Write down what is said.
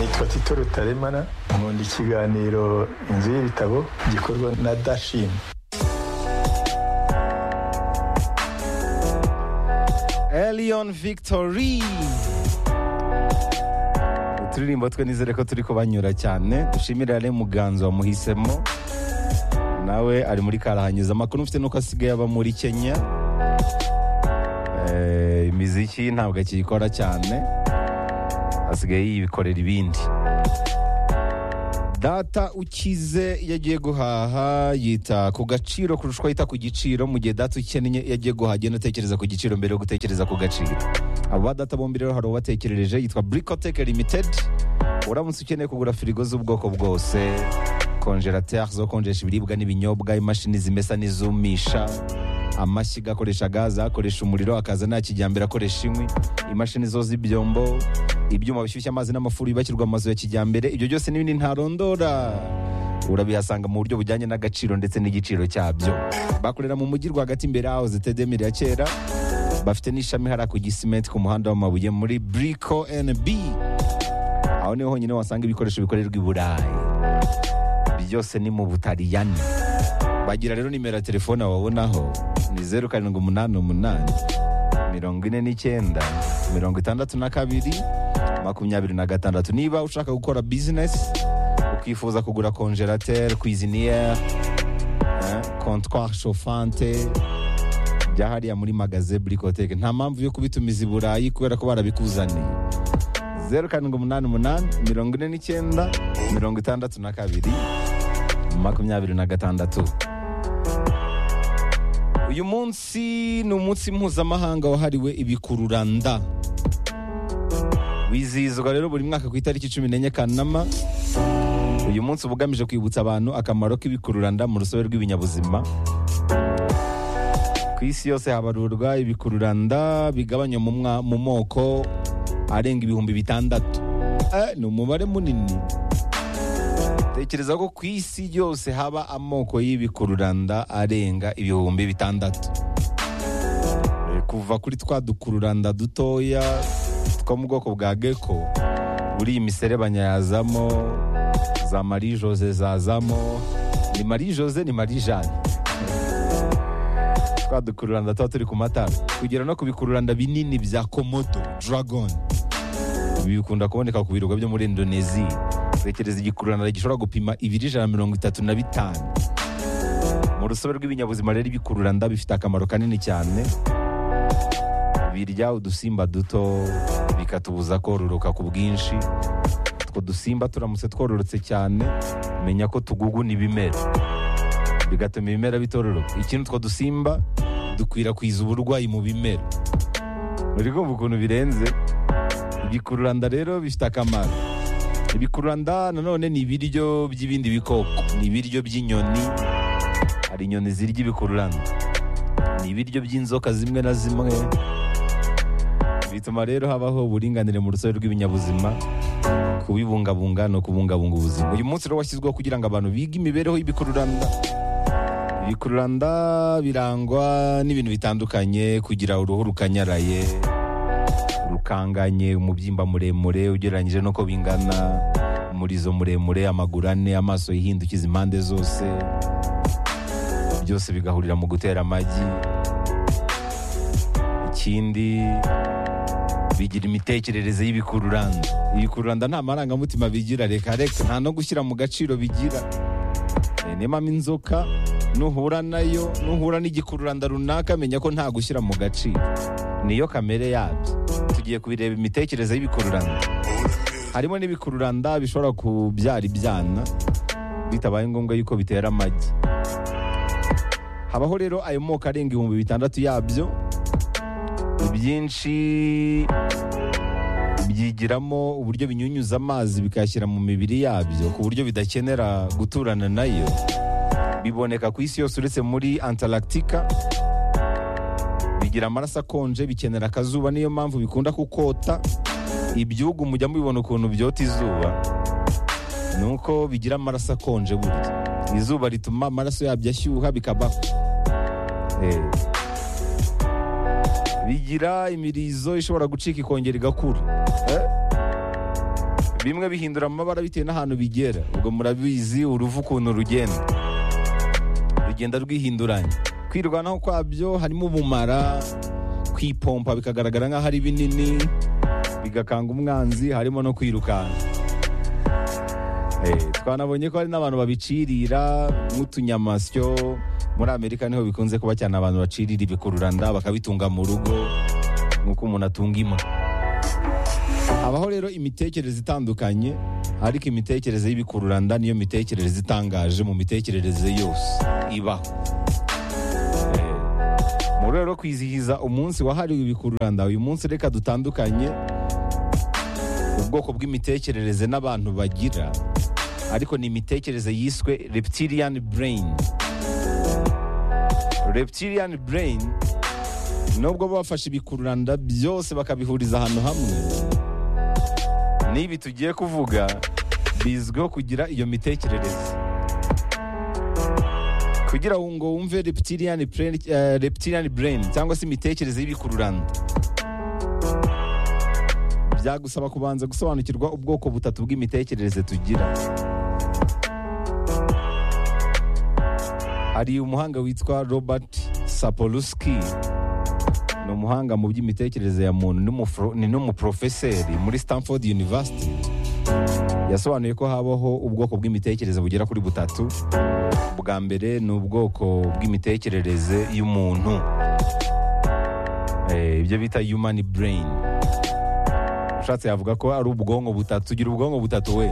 nitwa tito rutaremara nkunda ikiganiro inzu y'ibitabo gikorwa na dashini Elion Victory uturirimbo twe nizere ko turi kubanyura cyane dushimire rero muganzo wamuhisemo nawe ari muri karahanyuza amakuru ufite nuko asigaye aba muri kenya Eh, imiziki ntabwo akiyikora cyane asigaye yibikorera ibindi data ukize iyo agiye guhaha yita ku gaciro kurusha uko yita ku giciro mu gihe data ukennye iyo agiye guhaha agenda atekereza ku giciro mbere yo gutekereza ku gaciro abo ba data bombi rero hari ubatekerereje yitwa burikoteke limitedi uramutse ukeneye kugura firigo z'ubwoko bwose konjerateri zo konjesha ibiribwa n'ibinyobwa imashini zimesa n'izumisha amashyiga akoresha gaze akoresha umuriro akaza nta kijyambere akoresha inkwi imashini zo z'ibyombo ibyuma bishyushya amazi n'amafuru yubakirwa amazu ya kijyambere ibyo byose n'ibindi ntarondora urabihasanga mu buryo bujyanye n'agaciro ndetse n'igiciro cyabyo bakorera mu mujyi rwagati imbere yaho zitedemire ya kera bafite n'ishami hariya ku gisimenti ku muhanda w'amabuye muri buriko NB aho niho honyine wasanga ibikoresho bikorerwa i burayi byose ni mu butaliyani bagira rero nimero ya telefone wabonaho ni zeru karindwi umunani umunani mirongo ine n'icyenda mirongo itandatu na kabiri makumyabiri na gatandatu niba ushaka gukora bizinesi ukifuza kugura konjerateri kwiziniere kontwari shofante bya hariya muri magaze burikoteke nta mpamvu yo kubitumiza i burayi kubera ko barabikuzaniye zeru karindwi umunani umunani mirongo ine n'icyenda mirongo itandatu na kabiri makumyabiri na gatandatu uyu munsi ni umunsi mpuzamahanga wahariwe ibikururanda wizihizwa rero buri mwaka ku itariki cumi n'enye kanama uyu munsi uba ugamije kwibutsa abantu akamaro k'ibikururanda mu rusobe rw'ibinyabuzima ku isi yose habarurwa ibikururanda bigabanywa mu mwa- mu moko arenga ibihumbi bitandatu Eh, ni umubare munini tekereza ko ku isi yose haba amoko y'ibikururanda arenga ibihumbi bitandatu Eh, kuva kuri twa dukururanda dutoya two mu bwoko bwa geko buriya imiserebanya yazamo za marie jose zazamo ni marie jose ni marie jeanne twa dukururanda tuba turi ku matara kugera no ku bikururanda binini bya komodo dragon ibi bikunda kuboneka ku birwa byo muri indoneziya tekereza igikururanda gishobora gupima ibiri ijana na mirongo itatu na bitanu mu rusobe rw'ibinyabuzima rero ibikururanda bifite akamaro kanini cyane birya udusimba duto bikatubuza kororoka ku bwinshi utwo dusimba turamutse twororotse cyane menya ko tuguguna ibimera bigatuma ibimera bitororoka ikindi utwo dusimba dukwirakwiza uburwayi mu bimera uri kumva ukuntu birenze ibikururanda rero bifite akamaro ibikururanda nanone ni ibiryo by'ibindi bikoko ni ibiryo by'inyoni hari inyoni zirya ibikururanda ni ibiryo by'inzoka zimwe na zimwe bituma rero habaho uburinganire mu rusobe rw'ibinyabuzima kubibungabunga no kubungabunga ubuzima uyu munsi rero washyizweho kugira ngo abantu bige imibereho y'ibikururanda ibikururanda birangwa n'ibintu bitandukanye kugira uruhu rukanyaraye rukanganye umubyimba muremure ugereranyije n'uko bingana umurizo muremure amaguru ane amaso yihindukiza impande zose byose bigahurira mu gutera amagi ikindi bigira imitekerereze y'ibikururanda ibikururanda nta marangamutima bigira reka reka nta no gushyira mu gaciro bigira Eh, nemamo inzoka nuhura nayo nuhura n'igikururanda runaka menya ko nta gushyira mu gaciro niyo kamere yabyo tugiye kubireba imitekerereze y'ibikururanda harimo n'ibikururanda bishobora kubyara ibyana bitabaye ngombwa yuko bitera amagi habaho rero ayo moko arenga ibihumbi bitandatu yabyo ibyinshi byigiramo uburyo binyunyuza amazi bikayashyira mu mibiri yabyo ku buryo bidakenera guturana nayo biboneka ku isi yose uretse muri antaractica bigira amaraso akonje bikenera akazuba niyo mpamvu bikunda kukota ibyugu mujya mubibona ukuntu byota izuba ni uko bigira amaraso akonje burya izuba rituma amaraso yabyo ashyuha bikaba Eh. bigira imirizo ishobora gucika ikongera igakura Eh. bimwe bihindura amabara bitewe n'ahantu bigera ubwo murabizi uruvu ukuntu rugenda rugenda rwihinduranya kwirwanaho kwabyo harimo ubumara kwipompa bikagaragara nk'aho ari binini bigakanga umwanzi harimo no kwirukanka Eh, twanabonye ko hari n'abantu babicirira nk'utunyamasyo muri amerika niho bikunze kuba cyane abantu bacirira ibikururanda bakabitunga mu rugo nk'uko umuntu atunga imbwa habaho rero imitekerereze itandukanye ariko imitekerereze y'ibikururanda niyo mitekerereze itangaje mu mitekerereze yose ibaho Eh, mu rwego rwo kwizihiza umunsi wahariwe ibikururanda uyu munsi reka dutandukanye ubwoko bw'imitekerereze n'abantu bagira ariko ni imitekerereze yiswe reptilian brain reptilian brain nubwo baba bafashe ibikururanda byose bakabihuriza ahantu hamwe n'ibi tugiye kuvuga bizwiho kugira iyo mitekerereze kugira ngo wumve reptilian brain, eh, reptilian brain cyangwa se imitekerereze y'ibikururanda byagusaba kubanza gusobanukirwa ubwoko butatu bw'imitekerereze tugira hari umuhanga witwa robert sapolsky ni umuhanga mu by'imitekerereze ya muntu n'umufro- ni n'umuprofeseri muri stanford university yasobanuye ko habaho ubwoko bw'imitekerereze bugera kuri butatu bwa mbere ni ubwoko bw'imitekerereze y'umuntu Eh, ibyo bita human brain ushatse yavuga ko ari ubwonko butatu tugira ubwonko butatu we